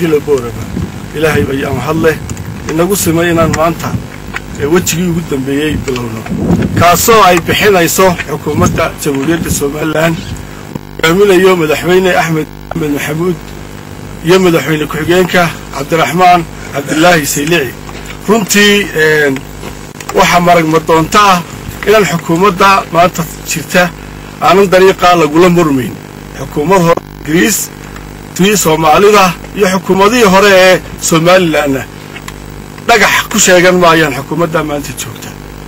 dila booraba ilaahay ayaa mahad leh inagu simay inaan maanta wejigii ugu dambeeyey bilowno kaasoo ay bixinayso xukuumadda jamhuuriyadda somalilan hogaaminayo madaxweyne axmed axmed maxamuud iyo madaxweyne ku-xigeenka cabdiraxmaan cabdilaahi saylici runtii waxaa maragma doonto ah inaan xukuumadda maanta jirta aanan dariiqaa lagula murmayn xukuumad hore ingiriis tii soomaalida iyo xukuumadihii hore ee somalilanna dhagax ku sheegan maayaan xukuumadda maanta joogta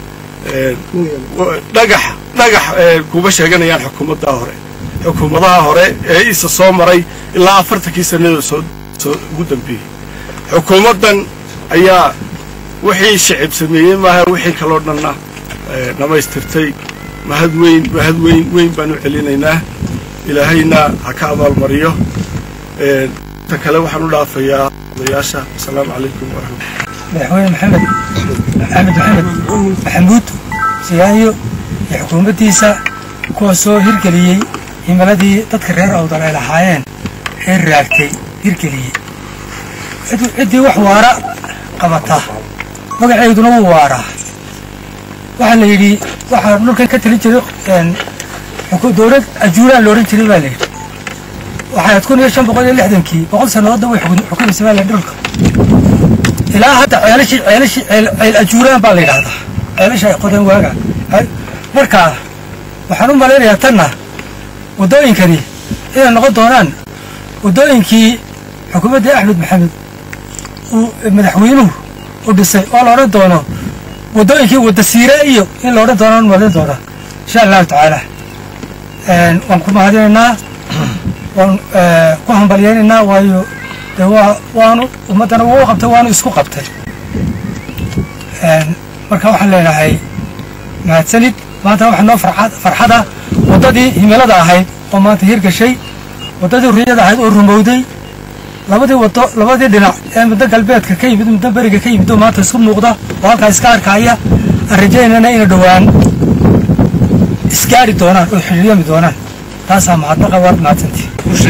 dhagax dhagax kuma sheeganayaan xukuumadda hore xukuumadaha hore ee isa soo maray ilaa afartankii sanadoo soo soo ugu dambeeyey xukuumaddan ayaa wixii shicib sameeyey maaha wixii kaloo dhanna dhammaystirtay mahad weyn mahad weyn weyn baan u celinaynaa ilaahayna ha ka abaalmariyo ta kale waxaan u dhaafayaa odayaasha asalaamu calaykum waraxmat madaxweyne maxamed maxamed maxamed maxamuud siyaanyo iyo xukuumaddiisa kuwaasoo hirgeliyey himiladii dadka reer awdal ay lahaayeen ee raagtay hirgeliyey ciddii wax waara qabata magaceeduna wuu waaraa waxaa la yidhi waxaa dhulkan ka talin jiray dowlad ajuuraan loodhan jiray baa la yidhi waxaad kun iyo shan boqol iyo lixdankii boqol sannadoodda way xukumaysa baa la dhulka ilaa hadda ceelashii ceelashii ceel ajuuraan baa la yidhahdaa ceelasha ay qodeen waaga markaa waxaan u malaynayaa tanna waddooyinkani inay noqon doonaan waddooyinkii xukuumaddii axmed maxamed uu madaxweynuhu u dhisay oo la odhan doono waddooyinkii wadda siire iyo in la odhan doonaan malayn doonaa insha allahu tacaala waan ku mahadinaynaa waan ku hambalyaynaynaa waayo de waa waanu ummaddana wuu qabtay waanu isku qabtay marka waxaan leenahay mahadsanid maanta waxaa noo farxada waddadii himilada ahayd oo maanta hirgashay waddadii ruyada ahayd oo rumowday labadii waddo labadii dhinac ee muddo galbeedka ka yimid muddo beriga ka yimid oo maanta isku muuqda oo halkaa iska arkaya aan rajaynana ina dhowaan isgaari doonaan oo xidhiiryami doonaan taasaa mahadnaqa waad mahadsantii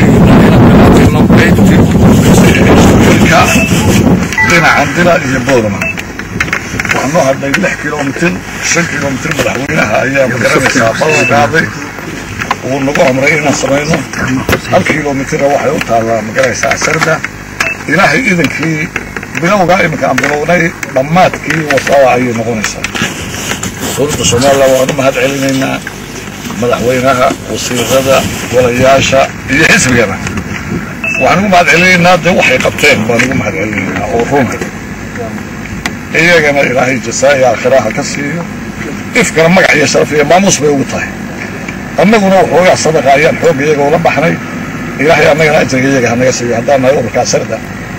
dhinacan dila iyo boorama waxaa noo hadhay lix kilomitir shan kilomitir madaxweynaha ayaa magaranaysaa ballan qaaday uu nagu amray inaan samayno hal kilomitirna waxay u taallaa magaranaysaa sarda ilaahay idankii bilowgaa iminka aan bilownay dhammaadkii wasada ayay noqonaysaa dowladda somalilan waan u mahad celinaynaa madaxweynaha wasiirada golayaasha iyo xisbigana waxaan ugu mahad celinaynaa dee waxay qabteen baan ugu mahad celinaynaa oo runa iyagana ilaahay jasaa'i aakhiraha ka siiyo ifkana magac iyo sharaf iyo maamuus bay ugu tahay annaguna waxoogaa sadaqa ayaan xoog iyaga ula baxnay ilaahay annagana ajriga iyaga hanaga siiyo haddaan nahay ururkaa sarda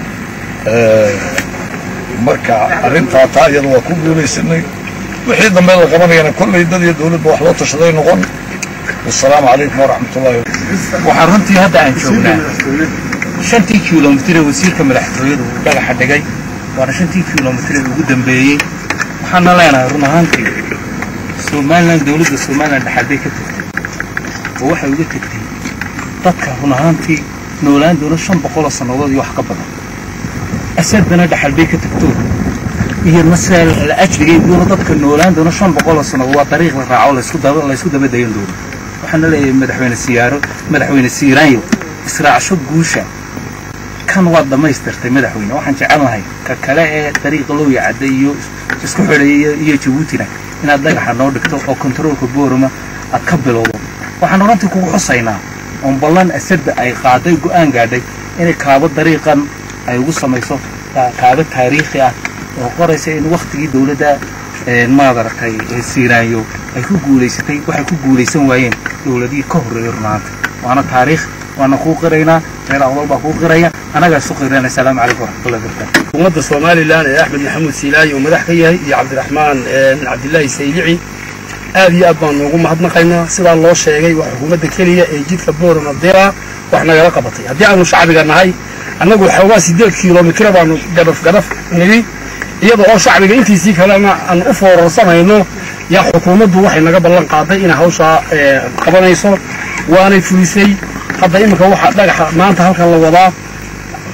marka arrintaa taa iyada waa ku guulaysanay wixii dambe la qabanayana kollay dad iyo dowladba wax loo tashaday noqon wasalaamu calaykum waraxmatullahi waxaan runtii hadda aan joognaa shantii kilomitir ee wasiirka madaxtooyada uu dhagaxa dhigay waana shantii kilomitir ee ugu dambeeyey waxaana leenahay run ahaantii somalilan dowladda somalilan dhexaad bay ka tagtay oo waxay uga tegtay dadka run ahaantii noolaan doona shan boqoloo sannadood iyo wax ka badan asadana dhexal bay ka tagto iyadna sidaa la ajrigay doona dadka noolaan doona shan boqoloo sannadood waa dariiq la raaco laysku daba laysku daba dayan doono waxaana leeyahay madaxweyne siyaaro madaxweyne siiraanyo israacsho guusha kan waad dhammaystirtay madaxweyne waxaan jecelnahay ka kale ee dariiqa looya cadda iyo isku xidheeya iyo jabuutina inaad dhagaxa noo dhigto oo kontaroolka boorama aad ka bilowdo waxaan runtii kugu xusaynaa oon ballan asadda ay qaaday go'aan gaadhay inay kaabo dariiqan ay ugu samayso kaabo taariikhi ah oo qoraysa in waktigii dowladda maadaragtay siiraanyo ay ku guulaysatay waxay ku guulaysan waayeen dowladihii ka horreeyay runaanta waana taariikh waana kuu qiraynaa reer awdal baa kuu qiraya annagaa isu qirayna asalaamu calaykum waraxmatullahi wabarakatu xukuumadda somalilan ee axmed maxamuud siilaayi uu madax ka yahay iyo cabdiraxmaan cabdilaahi saylici aad iyo aad baan noogu mahadnaqaynaa sidaa loo sheegay waa xukuumadda keliya ee jidka boorama dira wax nagala qabatay haddii aanu shacbiga nahay annagu xoogaa sideed kilomitira baanu gadhaf gadhaf nidhi iyada oo shacbiga intiisii kalena aan u foorarsanayno yaa xukuumaddu waxay naga ballan qaaday inay hawshaa qabanayso waanay fulisay hadda iminka waxaa dhagaxa maanta halkan la wadaa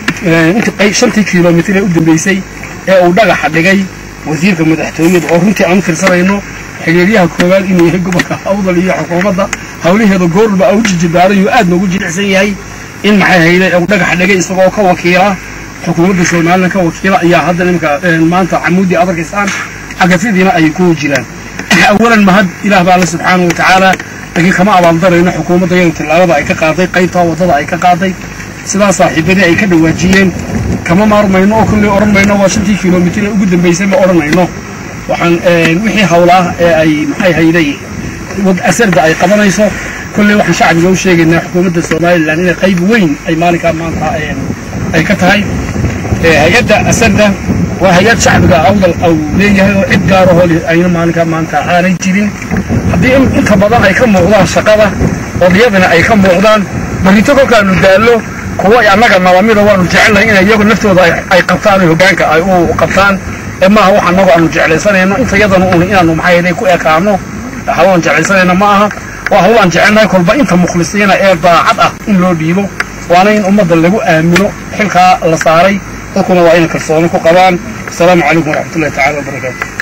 intii shantii kilomitir ee u dambeysay ee uu dhagaxa dhigay wasiirka madaxtooyada oo runtii aan u tirsanayno xiriiryaha koowaad inuu yahay gobolka awdal iyo xukuumadda hawlaheeda goorba au jijibaaray oo aad noogu jilicsan yahay in maxay hayde uu dhagaxa dhigay isagoo ka wakiila xukuumadda somalilan ka wakiila ayaa hadda nimanka maanta camuudii aad arkaysaan cagafyadiina ay ku jiraan awalan mahad ilaah baa alle subxaanahu wa tacaala laakiin kama abaaldarayno xukuumadda iyadu tillaabada ay ka qaaday qaybtaa waddada ay ka qaaday sidaa saaxiibadii ay ka dhawaajiyeen kama maarmayno oo kolley odhan mayno waa shantii kilomitir ee ugu dambaysay ma odhanayno waxaan wixii hawlaah ee ay maxay hayday asarda ay qabanayso kolley waxaan shacbiga u sheegaynaa xukuumadda somalilan inay qayb weyn ay maalinkaa maanta ay ka tahay hay-adda asarda waa hay-ad shacbiga awdal au leeyahay oo cid gaarahoo ayna maalinkaa maanta aanay jirin haddii inta badan ay ka muuqdaan shaqada odayadana ay ka muuqdaan barrito kolkaanu daallo kuwa annaga nabamida waanu jecelnahay inay iyagu naftooda ay qabtaan hoggaanka ay u qabtaan ee maaha wax annagu aanu jeclaysanayno inta yadanu un inaanu maxay hayday ku ekaano hawaan jeclaysanayno ma aha waa hawlaan jecelnahay kolba inta mukhlisiina ee daacad ah in loo dhiibo waana in ummadda lagu aamino xilkaa la saaray dadkuna waa inay kalsooni ku qabaan asalaamu calaykum waraxmatullahi tacala wabarakaatu